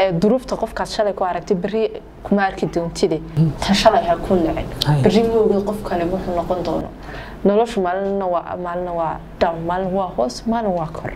duruufta qofkaad shalay ku aragtay berri kuma arki doontide tan shalay ha ku nacin berri moogid qof kale wuxuu noqon doono noloshu maalina waa maalina waa down maalin waa hoos maalin waa kor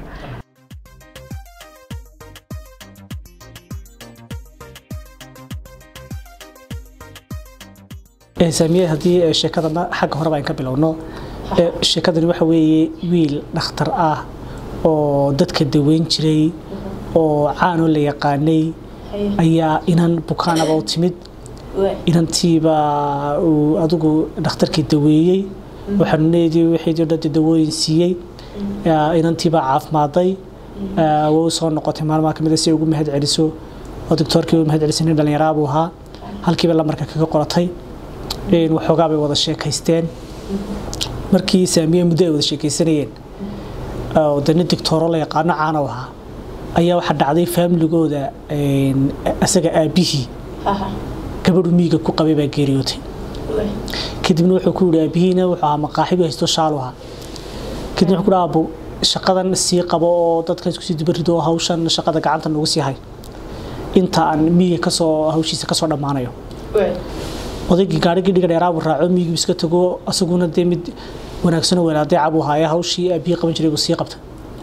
saamiye haddii sheekadana xagga horeba aan ka bilowno sheekadani waxa weeye wiil dhakhtar ah oo dadka daweyn jiray oo caanoo la yaqaanay ayaa inan bukaanaba u timid inantiiba uu adigu dhakhtarkii daweeyey oo xanuuneedii wixii o dhan dawooyin siiyey inantiibaa caafimaaday way u soo noqotay maalmaha kamid si ay ugu mahad celiso oo doctoorkii u mahad celisay nin dhallinyaraa buu ahaa halkiiba lamarka kaga qoratay waxoogaa bay wada sheekaysteen markii saamiye muddo ay wada sheekaysanayeen oo dani doctooro la yaqaano caana u ahaa ayaa waxaa dhacday faamiligooda isaga aabihii gabadhu miiga ku qabay baa geeriyootay kadibna wuxuu ku yihi aabihiina wuxuu ahaa maqaaxibu haysto shaalu ahaa kadibna wuxuu ku aabo shaqadan sii qabo oo dadkan isku sii dubarido hawshan shaqada gacanta nagu sii hay inta aan miiga kasoo hawshiisa kasoo dhammaanayo odaygii gaarigii dhiga dheeraabu raaco miigii iska tago asaguna dee mid wanaagsanoo wanaadeecabuu haaye hawshii aabihii qaban jiray buu sii qabta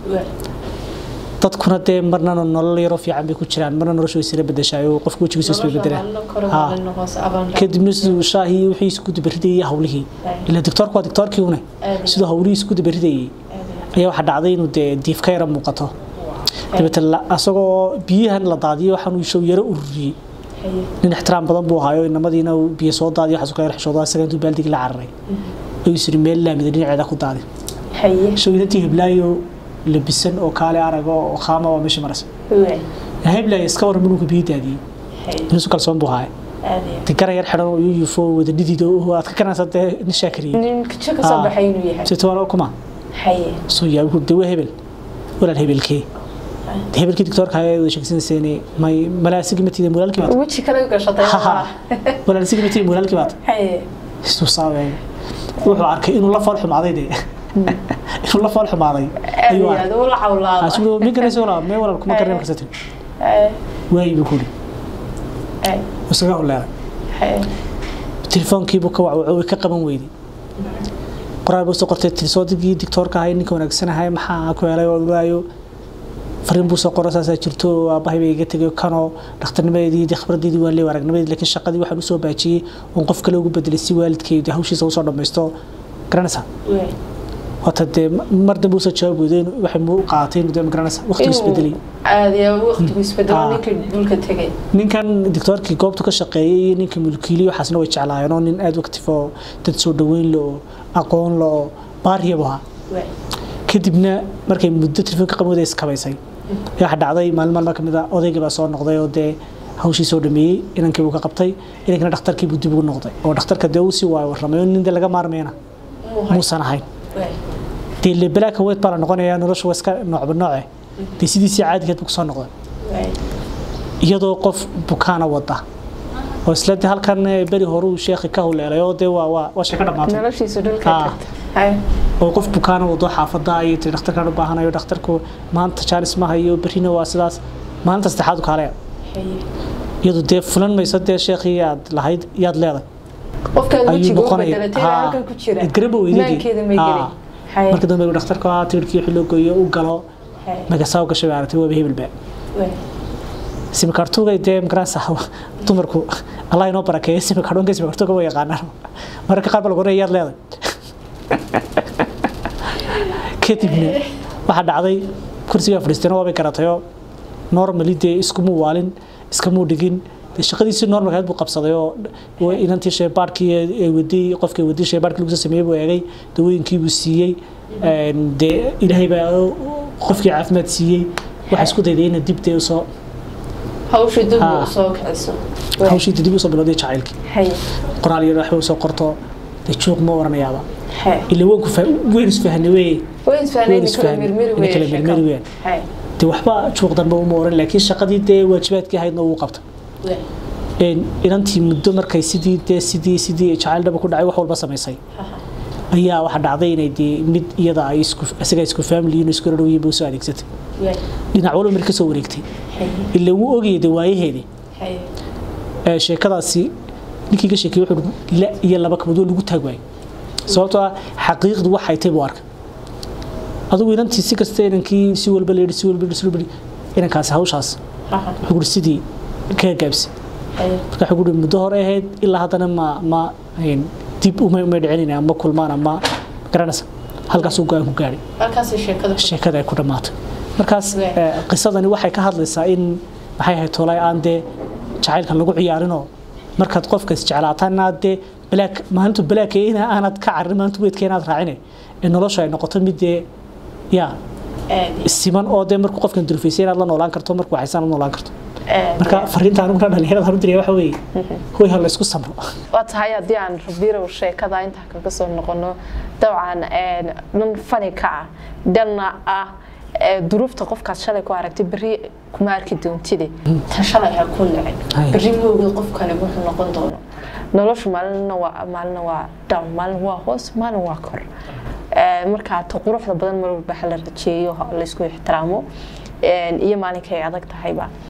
dadkuna dee marna nolol yaroo fiican bay ku jiraan marna noloshu way sira bedeshaay oo qofku wejigiisu isbay bedelaan kadibna siduu shaahii wixii isku dabaridayay hawlihii ila doctoorku waa doctoorkii une siduu hawlihii isku dabaridayay ayaa waxaa dhacday inuu dee diif ka yara muuqato dabeetana asagoo biyahan la daadiyay waxaan uu show yaro ururiyey nin ixtiraam badan buu ahaayo inamadiina biyo soo daadiyo waxaas ka yar xishooda isaga intuu baaldigii la cararay ayuu siri meel laamida dhinaceeda ku daadi shawinantii heblaayo labisan oo kaale arago oo khaama waa meesha marasa heblaayo iska waran minunka biyo daadiyey nisu kalsoon buu ahaaye de garan yar xidhan oo iyu yufo wada dhidido aad ka kanaysa dee nin shaakariye sitoona kuma soo yaa wuxuu de waa hebel walaal hebelkee hebelkii doctoorka ayaa sheegsanayseen may malaasigi matida mulaalkii baad weji kale gashatay malaasigi matida mulaalkii baad isuu saabay wuxuu arkay inuu la fool xumaaday de inuu la fool xumaaday ayuu arkay asuu min kana soo mee walaal kuma karnaa markaas tii waay buu kuli isaga u leeray telefoonkiibuu ka wacwacay ka qaban weyday qoraal buu soo qortay tilsoodigii doctoorka ahay ninka wanaagsanahay maxaa ku helay oo waayo fariin buu soo qoro saasaa jirto aabbahay bay iga tegay kanoo dhakhtarnimadeedii khibradeedii waan leeyahay aragnimadeedii laakiin shaqadii waxaan usoo baajiyey oon qof kale ugu bedelay si waalidkayda hawshiisa usoo dhammaysto garanaysaa wata dee mar dambe usoo jawaab weydeen waxay mu qaadatay inuu dee magaranaysaa waqtigu isbedelay ninkan doctoorkii goobtu ka shaqeeyay iyo ninka mulkiiliyo waxaasna way jeclaayeen oo nin aada waqtif oo dad soo dhaweyn le oo aqoon le oo baariyabu ahaa kadibna markay muddo telefoonka qabooda iskabaysay waxaa dhacday maalin maalma kamid a odaygii baa soo noqday oo dee hawshii soo dhameeyey inankii buu ka qabtay inankina dhakhtarkii buu dib ugu noqday oo dhakhtarka dee uu sii waayo warramay oo nin dee laga maarmayna muusan ahayn dee le balaaka weyd baa la noqonayaa noloshu waa iska noocba nooce dee sidiisii caadigeed buu kusoo noqday iyadoo qof bukaana wada oo isla dee halkan beri horuu sheekhi ka huleelay oo dee waa waa sheeko dhammaatay oo qof bukaana wado xaafada ayay tiri dhakhtarkaan u baahanayo dhakhtarku maanta jaanis ma hayo berrina waa sidaas maalinta saddexaad u kaaleya iyadu dee fulan mayso dee sheekhii yaad lahayd yaad leedahay ayuu noqonaya garaba weydadii marka dambe dhakhtarku ah tirkii wixii loo gooyo u galo magasaa u gashay aragtay waaba hebelba simikartugay dee magaranaysa dumarku allah inoo barakeeyo simikartunka simikartuga waa yaqaanaan mararka qaar baa lagu oranaya yaad leedahay kadibna waxaa dhacday kursigaa fadhiisteen waabay garatayoo normally dee iskumuu waalin iskamuu dhigin dee shaqadiisii normalkeed buu qabsaday oo inantii sheebaadhkii ee waday qofkii waday sheebaadhkii lagu soo sameeyey buu eegay dawooyinkii buu siiyey dee ilaahay baa qofkii caafimaad siiyey waxaa isku dayday ina dib dee usoo hawshii dib usoo kiciso hawshii dib usoo bilowday jacaylkii qoraal yar waxba usoo qorto dee juuq ma oranayaaba ila wanku weyn isfahne weye weyn isfahne kala mirmiri weyaan dee waxba juuq dambe uma oran laakiin shaqadii dee waajibaadkii ahaydna uu qabta inantii muddo markay sidii dee sidii sidii jacayl dhaba ku dhacay wax walba samaysay ayaa waxaa dhacday inay dee mid iyada ay isku isaga isku family iyo isku dhow yihiin soo adeegsatay dhinac walba mar ka soo wareegtay ila wuu ogayay de waayaheedii sheekadaasi ninkii ka sheekay wuxuu la iyo laba kabadood lagu taag waayay sababtoo ah xaqiiqdu waxay tahay buu arkay adigu inantii si kasta inankii si walba leehi si walba si walba inankaasi hawshaas wuxuu guri sidii kaga gaabsi marka wuxuu guri muddo hore ahayd ilaa haddana ma ma dib uma uma dhicinayna ama kulmaan ama garanaysa halkaasuu go-aan ku gaadhay sheekada ay ku dhammaatay markaas qisadani waxay ka hadlaysaa in maxay ahayd tolay aan dee jacaylkan lagu ciyaarinoo markaad qofka isjeclaataana dee balaak maalintu balaakeena aanad ka carin maalintu weedka inaad raacine ee noloshu ay noqoto mid dee yaa siman oo dee markuu qofkan dulfaysay inaad la noolaan karto markuu waxaysan la noolaan karto marka fariinta aniguna dhalinyarada hanu diriya waxa weeye hoy ha la isku samro waa tahay haddii aan rabirow sheekada intaa kaga soo noqono dabcan dhan fani ka ah dhanna ah duruufta qofkaad shalay ku aragtay berri kuma arki doontide tan shalay ha ku nicin berri moogay qofkani wuxuu noqon doono noloshu maalina waa maalina waa down maalin waa hoos maalin waa kor markaa ta quruxda badan mar walba ha la rajeeyo laysku ixtiraamo iyo maalinka ay adag tahayba